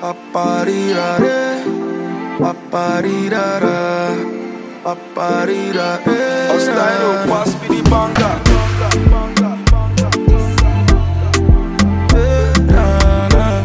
Paparirare, paparirara, paparirare. Ostaino, pass me the banger. Eh, na, na.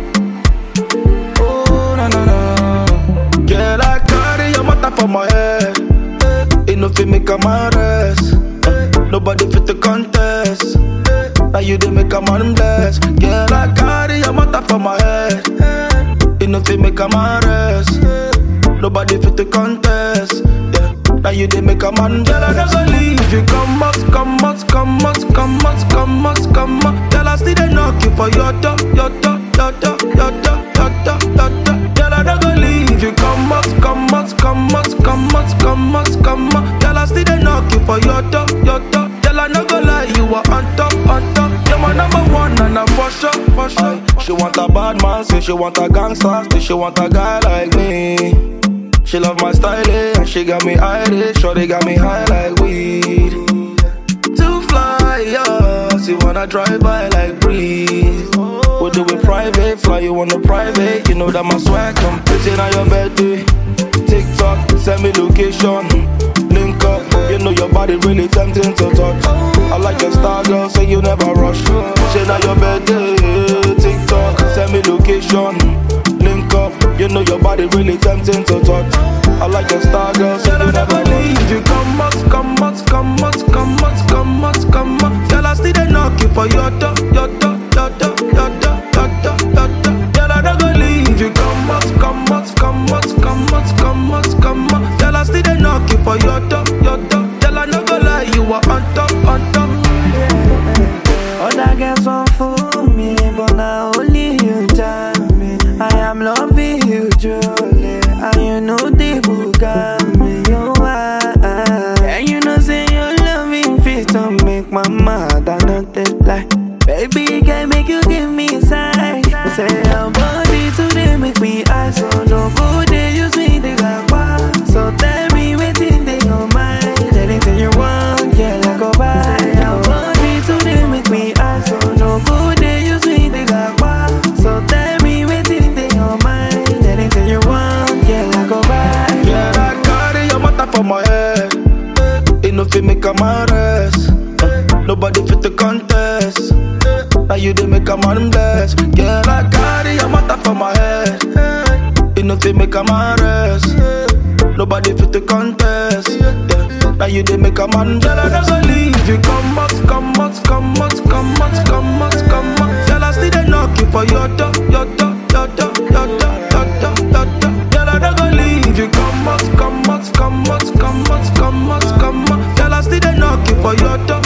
Oh, na, na, na. Girl, I carry your matter for my head. It no fit make a man rest. Eh, Nobody fit the contest. Now you dey make a man bless. Girl, I carry your matter for my head. It no fit make a man rest. Nobody fit the contest. Yeah. Now you dey make a man Girl, I never leave you. Come out, come out, come out, come out, come out, come out. Girl, I still dey knock you for your door, your door, your door, your door, your door, your door. Girl, I never leave you. Come out, come out, come out, come out, come out, come out. Girl, I still dey knock you for your door, your door. Girl, I no go lie, you are on top, on top. You're my number one, and I'm for sure, for sure. She want a bad man, say she want a gangster, say she want a guy like me. She love my style, eh, and she got me Irish, sure they got me high like weed. To fly, yeah, she wanna drive by like breeze. We do it private, fly you on the private. You know that my swag come pretty on your birthday. TikTok, send me location, link up. You know your body really tempting to touch. I like your style, girl, say you never rush. Shit on your birthday, TikTok, send me location, link up. You know your body really tempting to touch. I like your style, girl, say you never leave. You come out, come out, come out, come out, come out, come out. Girl, I still dey knock you for your door, your door, your door, your door, your door, your door. Girl, I don't go leave you. Come out, come out, come out, come out, come out, come out. Girl, I still dey knock you for your door, your door. Girl, I no go lie, you are on top, on top. Other girls want fool me, but now only you tell me. I am loving you truly, and you know the book got me. You are, and you know say your loving fit to make my mother not take lie. Baby, can make you give me sign. Say your body today make me high, so no go they use me they got So tell me waiting they your mind. Anything you want, yeah, I go buy. Say your body today make me high, so no go they use me they got So tell me waiting they your mind. Anything you want, yeah, I go buy. Yeah, I carry your matter for my head. It no fit make a man rest. Uh, Nobody fit the contest. Now you dey make a man bless. Girl, I carry your matter for my head. It no fit make a man rest. Nobody fit the contest. Yeah. Now you dey make a man Girl, I never leave you. Come out, come out, come out, come out, come out, come out. Girl, I still dey knock you for your door, your door, your door, your door, your door, your door. Girl, I never leave you. Come out, come out, come out, come out, come out, come out. Girl, I still dey knock you for your door,